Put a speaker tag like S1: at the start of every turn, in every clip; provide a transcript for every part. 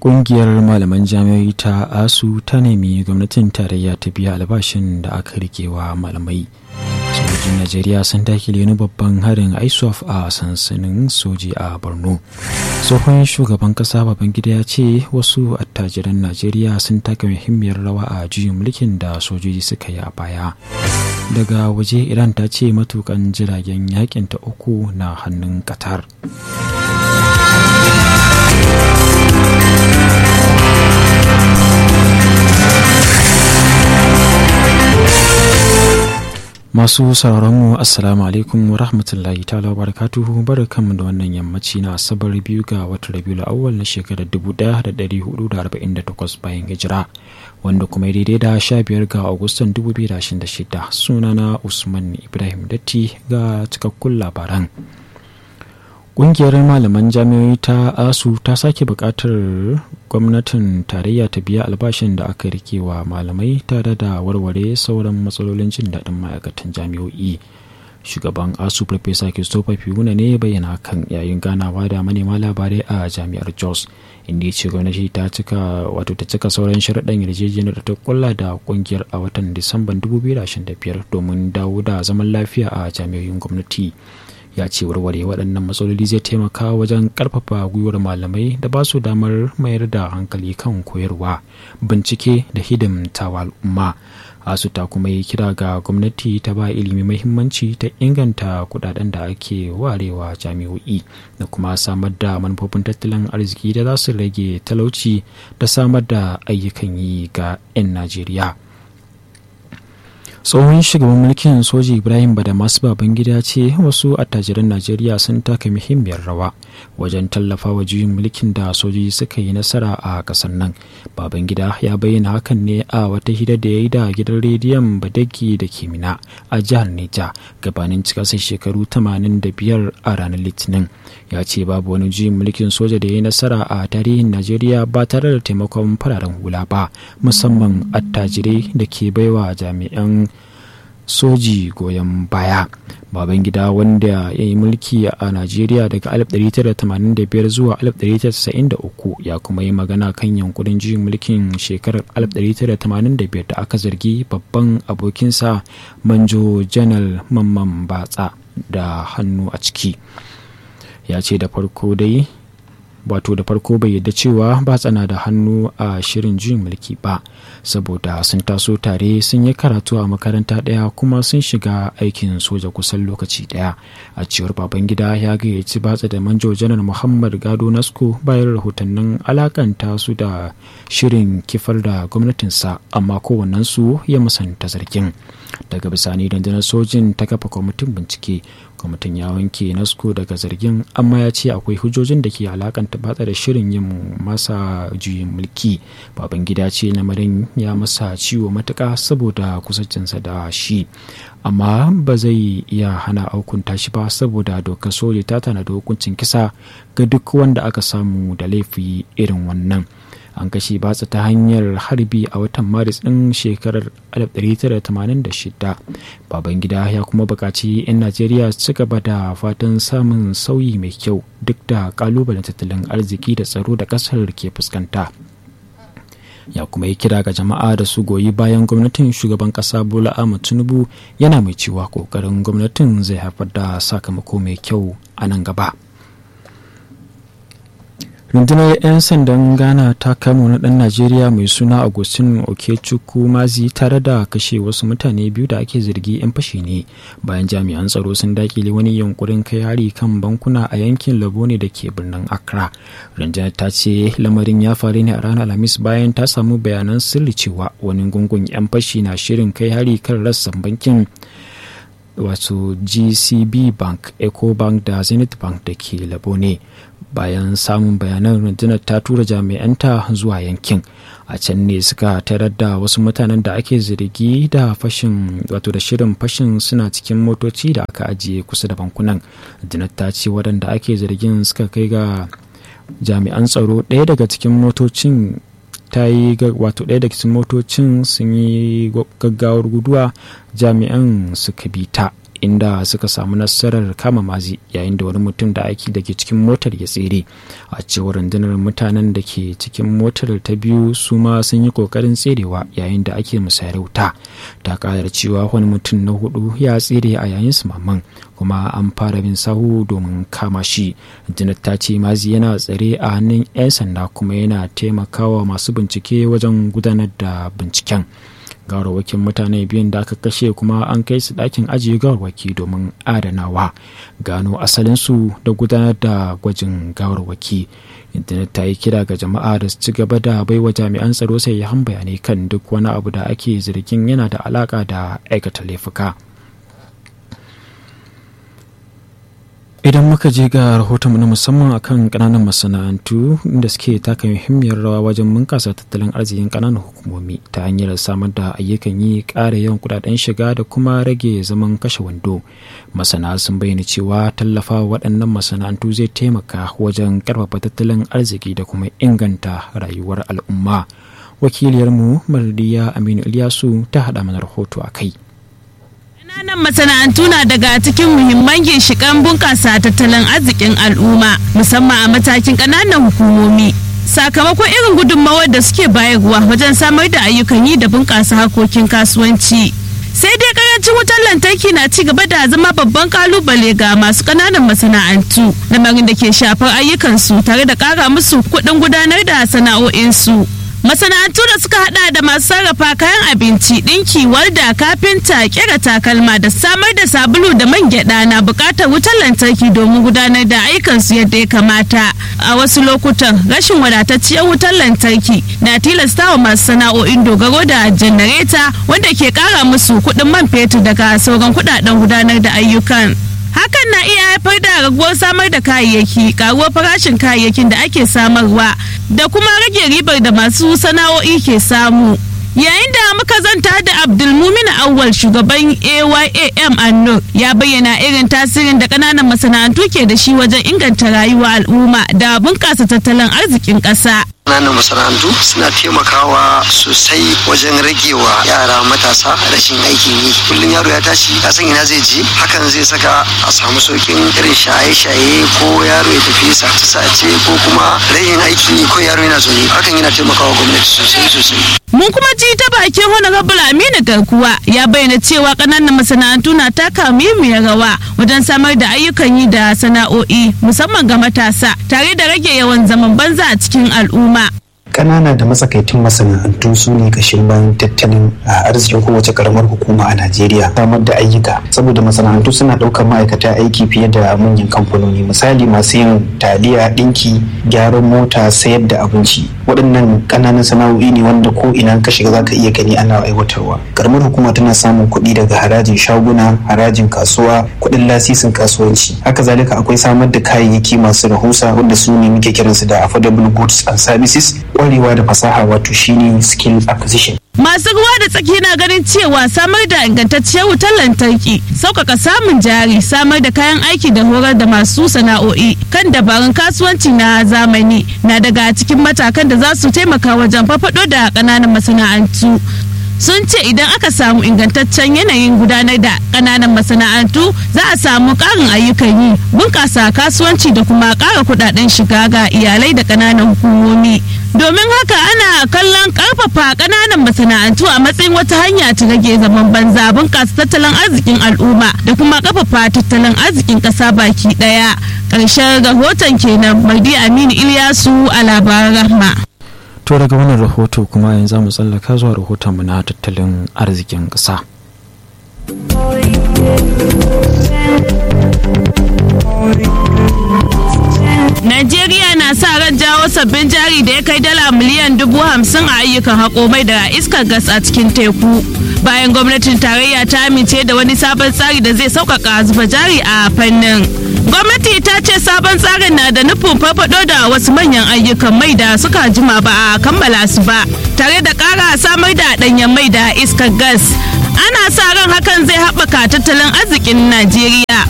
S1: Ƙungiyar malaman jami'ai ta ASU ta nemi gwamnatin tarayya ta biya albashin da aka rikewa malamai. Sojojin Najeriya sun dakile wani babban harin ISWAF a sansanin soji a Borno. Tsohon shugaban kasa Babangida ya ce wasu attajiran Najeriya sun taka muhimmiyar rawa a juyin mulkin da sojoji suka yi a baya. Daga waje Iran ta ce matukan jiragen yakin ta uku na hannun Qatar. Masu sauraronmu Assalamu alaikum wa rahmatullahi ta'ala wa barakatuhu barkanmu da wannan yammaci na asabar biyu ga watan Rabiul Awwal na shekarar 1448 bayan hijira wanda kuma daidai da 15 ga Agustan 2026 sunana Usman Ibrahim Datti ga cikakkun labaran. Ƙungiyar malaman jami'oi ta ASU ta sake buƙatar gwamnatin tarayya ta biya albashin da aka rike wa malamai tare da warware sauran matsalolin jin daɗin ma'aikatan jami'o'i. Shugaban ASU Farfesa Christopher Fiuna ne bayyana kan yayin ganawa da manema labarai a jami'ar Jos, inda ya ce gwamnati ta cika wato ta cika sauran sharaɗan yarjejeniyar da ta kulla da ƙungiyar a watan Disamban 2025 domin dawo da zaman lafiya a jami'o'in gwamnati. ya ce warware waɗannan matsaloli zai taimaka wajen ƙarfafa gwiwar malamai da ba su damar mayar da hankali kan koyarwa bincike da hidimtawa al'umma asu ta kuma yi kira ga gwamnati ta ba ilimi mahimmanci ta inganta kudaden da ake warewa jami'o'i da kuma samar da manufofin tattalin arziki da za su rage talauci da samar da ayyukan yi ga 'yan najeriya tsohon shugaban mulkin soji ibrahim badamasu babangida ce wasu attajiran najeriya sun taka muhimmiyar rawa wajen tallafa wa juyin mulkin da sojoji suka yi nasara a kasar nan babangida ya bayyana hakan ne a wata hira da ya yi da gidan rediyon badagi da kimina a jihar neja gabanin cikasar shekaru 85 a ranar litinin ya ce babu wani juyin mulkin soja da ya yi nasara a tarihin najeriya ba tare da taimakon fararen hula ba musamman attajirai da ke baiwa jami'an soji goyon baya babangida wanda ya yi mulki a najeriya daga 1985 zuwa 1993 ya kuma yi magana kan yankunan juyin mulkin shekarar 1985 da aka zargi babban abokinsa manjo janar mamman batsa da hannu a ciki ya ce da farko dai wato da farko bai yadda cewa ba tsana da hannu a shirin juyin mulki ba saboda sun taso tare sun yi karatu a makaranta ɗaya kuma sun shiga aikin soja kusan lokaci ɗaya a cewar babangida ya gayyaci batsa da manjo janar muhammad gado nasko bayan rahotannin alakanta su da shirin kifar da gwamnatinsa amma kowannensu ya musanta zargin daga bisani rundunar sojin ta kafa kwamitin bincike kwamitin ya wanke nasko daga zargin amma ya ce akwai hujjojin da ke alakanta batsa da shirin yin masa juyin mulki babangida ce lamarin ya masa ciwo matuka saboda kusancinsa da shi amma ba zai iya hana aukunta shi ba saboda dokar soja ta tana da hukuncin kisa ga duk wanda aka samu da laifi irin wannan an kashe batsa ta hanyar harbi a watan maris ɗin shekarar 1986 babangida ya kuma buƙaci 'yan najeriya su gaba da fatan samun sauyi mai kyau duk da ƙalubalen tattalin arziki da tsaro da ƙasar ke fuskanta ya kuma yi kira ga jama'a da su goyi bayan gwamnatin shugaban ƙasa bola ahmad tinubu yana mai cewa ƙoƙarin gwamnatin zai haifar da sakamako mai kyau a nan gaba. rundunar 'yan sandan ghana ta kama wani dan najeriya mai suna agustin okechukwu mazi tare da kashe wasu mutane biyu da ake zargi 'yan fashi ne bayan jami'an tsaro sun dakile wani yunkurin kai hari kan bankuna a yankin labone da ke birnin accra rundunar ta ce lamarin ya faru ne a ranar alhamis bayan ta samu bayanan sirri cewa wani gungun 'yan fashi na shirin kai hari kan rassan bankin wato gcb bank ecobank da zenith bank da ke labone bayan samun bayanan rundunar ta tura jami'anta zuwa yankin a can ne suka tarar da wasu mutanen da ake zargi da fashin wato da shirin fashin suna cikin motoci da aka ajiye kusa da bankunan rundunar ta ce waɗanda ake zargin suka kai ga jami'an tsaro ɗaya daga cikin motocin ta yi wato ɗaya daga cikin motocin sun yi gaggawar guduwa jami'an suka bi ta inda suka samu nasarar kama mazi yayin da wani mutum da aiki da ke cikin motar ya tsere a cewar rundunar mutanen da ke cikin motar ta biyu su ma sun yi kokarin tserewa yayin da ake musayar wuta ta ƙara cewa wani mutum na hudu ya tsere a yayin su maman kuma an fara bin sahu domin kama shi rundunar ta ce mazi yana tsare a hannun 'yan sanda kuma yana taimakawa masu bincike wajen gudanar da binciken gawarwakin mutane biyun da aka kashe kuma an kai su ɗakin ajiye gawarwaki domin adanawa gano asalinsu da gudanar da gwajin gawarwaki intanet ta yi kira ga jama'a da su ci gaba da baiwa jami'an tsaro sai ya bayanai kan duk wani abu da ake zargin yana da alaka da aikata laifuka. idan muka je ga rahotonmu na musamman akan kananan masana'antu da suke taka muhimmiyar rawa wajen bunkasa tattalin arzikin kananan hukumomi ta hanyar samar da ayyukan yi ƙara yawan kudaden shiga da kuma rage zaman kashe wando masana sun bayyana cewa tallafa waɗannan masana'antu zai taimaka wajen ƙarfafa tattalin arziki da kuma inganta rayuwar al'umma wakiliyarmu mardiya aminu ilyasu ta haɗa mana rahoto a kai
S2: Ƙananan masana'antu na daga cikin muhimman ginshiƙan bunƙasa tattalin arzikin al'umma musamman a matakin ƙananan hukumomi. Sakamakon irin gudunmawar da suke bayarwa wajen samar da ayyukan yi da bunƙasa harkokin kasuwanci. Sai dai karancin wutar lantarki na ci gaba da zama babban kalubale ga masu ƙananan masana'antu, lamarin da ke shafar ayyukansu tare da ƙara musu kuɗin gudanar da sana'o'insu. masana'antu da suka hada da masu sarrafa kayan abinci dinki walda kafinta kera takalma da samar da sabulu da man gyada na bukatar wutar lantarki domin gudanar da ayyukansu yadda ya kamata a wasu lokutan rashin wadatacciyar wutar lantarki na tilasta wa masu sana'o'in dogaro da janareta wanda ke kara musu kuɗin man fetur daga sauran kuɗaɗen gudanar da ayyukan hakan na iya haifar da raguwar samar da kayayyaki karuwar farashin kayayyakin da ake samarwa da kuma rage ribar da masu sana'o'i ke samu yayin da muka zanta da abdulmumin awwal shugaban ayam annur ya bayyana irin tasirin da kananan masana'antu ke da shi wajen inganta rayuwa al'umma da bunƙasa tattalin arzikin ƙasa
S3: ƙananan masana'antu suna taimakawa sosai wajen ragewa yara matasa rashin aikin yi kullum yaro ya tashi ya san ina zai je hakan zai saka a samu saukin irin shaye-shaye ko yaro ya tafi sace-sace ko kuma rashin aikin yi ko yaro yana zaune hakan yana taimakawa gwamnati sosai sosai
S2: mun kuma ji ta bakin honorable aminu garkuwa ya bayyana cewa ƙananan masana'antu na taka muhimmiyar rawa wajen samar da ayyukan yi da sana'o'i musamman ga matasa tare da rage yawan zaman banza a cikin al'umma
S4: ƙanana da matsakaitun masana'antu su ne kashin bayan tattalin arzikin kowace karamar hukuma a najeriya samar da ayyuka saboda masana'antu suna ɗaukar ma'aikata aiki fiye da manyan kamfanoni misali masu yin taliya ɗinki gyaran mota sayar da abinci waɗannan ƙananan sana'o'i ne wanda ko ina ka shiga zaka iya gani ana aiwatarwa karamar hukuma tana samun kuɗi daga harajin shaguna harajin kasuwa kuɗin lasisin kasuwanci haka zalika akwai samar da kayayyaki masu rahusa wanda su ne muke kiransu da affordable goods and services kwarewa da fasaha wato shine skill acquisition
S2: Masu ruwa da tsaki na ganin cewa samar da ingantacciyar wutar lantarki, sauƙaƙa samun jari, samar da kayan aiki da horar da masu sana'o'i kan dabarun kasuwanci na zamani na daga cikin matakan da za su taimaka wajen farfaɗo da ƙananan masana'antu. sun ce idan aka samu ingantaccen yanayin gudanar da ƙananan masana'antu za a samu ƙarin ayyukan yi bunƙasa kasuwanci da kuma ƙara kuɗaɗen shiga ga iyalai da ƙananan hukumomi domin haka ana kallon ƙarfafa ƙananan masana'antu a matsayin wata hanya ta rage zaman banza bunƙasa tattalin arzikin al'umma da kuma ƙarfafa tattalin arzikin ƙasa baki ɗaya ƙarshen rahoton kenan mardi aminu ilyasu a labaran rahma
S1: to daga wannan rahoto kuma yanzu mu tsallaka zuwa rahotonmu na tattalin arzikin ƙasa.
S2: Najeriya na sa ran jawo sabbin jari da ya kai dala miliyan dubu hamsin a ayyukan haƙo mai da iskar gas a cikin teku. Bayan gwamnatin tarayya ta amince da wani sabon tsari da zai sauƙaƙa zuba jari a fannin. gwamnati ta ce sabon tsarin na da nufin farfado da wasu manyan ayyukan mai da suka jima ba a kammala su ba tare da ƙara samar da ɗanyen mai da iskar gas ana sa ran hakan zai haɓaka tattalin arzikin najeriya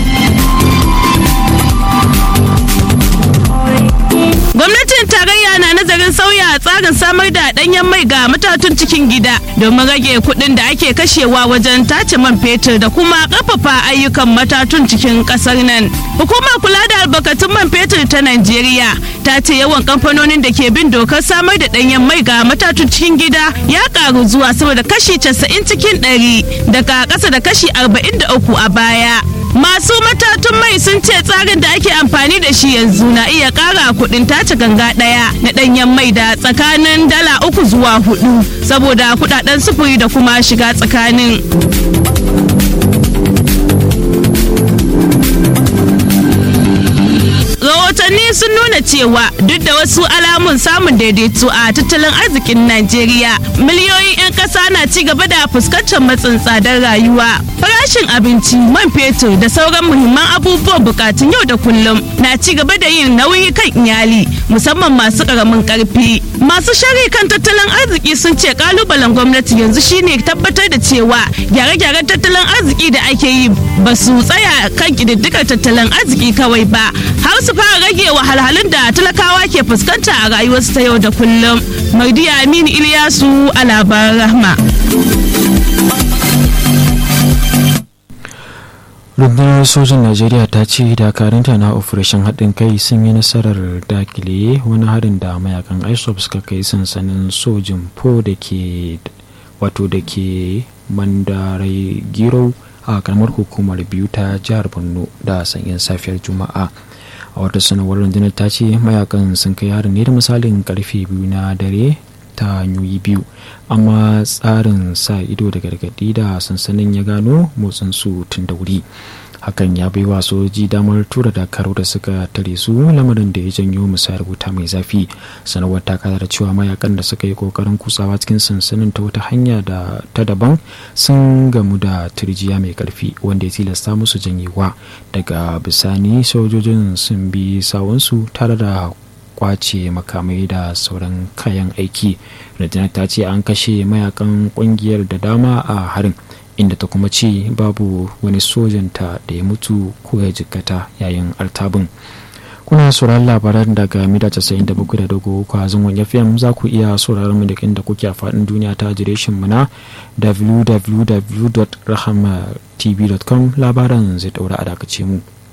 S2: gwamnatin tarayya na nazarin sauya tsarin samar da ɗanyen mai ga matatun cikin gida domin rage kuɗin da ake kashewa wajen tace man fetur da kuma ƙarfafa ayyukan matatun cikin ƙasar nan. Hukumar kula da albarkatun man fetur ta Najeriya ta ce yawan kamfanonin da ke bin dokar samar da ɗanyen mai ga matatun cikin gida ya ƙaru zuwa sama da kashi 90 cikin 100 daga ƙasa da kashi 43 a baya. Masu matatun mai sun ce tsarin da ake amfani da shi yanzu na iya ƙara kuɗin tace ganga ɗaya na ɗanyen mai da tsakanin dala uku zuwa hudu saboda kuɗaɗen sufuri da kuma shiga tsakanin. rahotanni sun nuna cewa duk da wasu alamun samun daidaito a tattalin arzikin najeriya miliyoyin 'yan ƙasa na ci gaba da fuskantar matsin tsadar rayuwa farashin abinci man fetur da sauran muhimman abubuwan bukatun yau da kullum na ci gaba da yin nauyi kan iyali musamman masu ƙaramin ƙarfi masu shari kan tattalin arziki sun ce kalubalen gwamnati yanzu shine tabbatar da cewa gyare-gyaren tattalin arziki da ake yi ba su tsaya kan ƙididdigar tattalin arziki kawai ba har su fara rage wahalhalun da talakawa ke fuskanta a rayuwarsu ta yau da kullum. Mardiya Aminu Iliyasu a labaran rahma.
S1: rundunar sojin najeriya ta ce dakarunta na operation haɗin kai sun yi nasarar dakile wani harin da mayakan isop suka kai sansanin sojin po da ke wato da ke mandarai giro a karamar hukumar biyu ta jihar borno da sanyin safiyar juma'a a wata sanarwar rundunar ta ce mayakan sun kai harin ne da misalin karfe biyu na dare ta hanyoyi biyu amma tsarin sa ido da gargaɗi da sansanin ya gano motsin su tun da wuri hakan ya bai wa sojoji damar tura dakaru da suka tare su lamarin da ya janyo musayar wuta mai zafi sanarwar ta kada da cewa mayakan da suka yi kokarin kutsawa cikin sansanin ta wata hanya da ta daban sun gamu da turjiya mai karfi wanda ya tilasta musu janyewa daga bisani sojojin sun bi sawunsu tare da kwace makamai da sauran kayan aiki rundunar ta ce an kashe mayakan kungiyar da dama a harin inda ta kuma ce babu wani sojanta da ya mutu ko ya jikkata yayin artabin kuna sauraron labaran daga mita 97 da dogo kwa zangon fm za ku iya sauraron mu da inda kuke a faɗin duniya ta adireshin mu na www.rahamatv.com labaran zai daura a dakace mu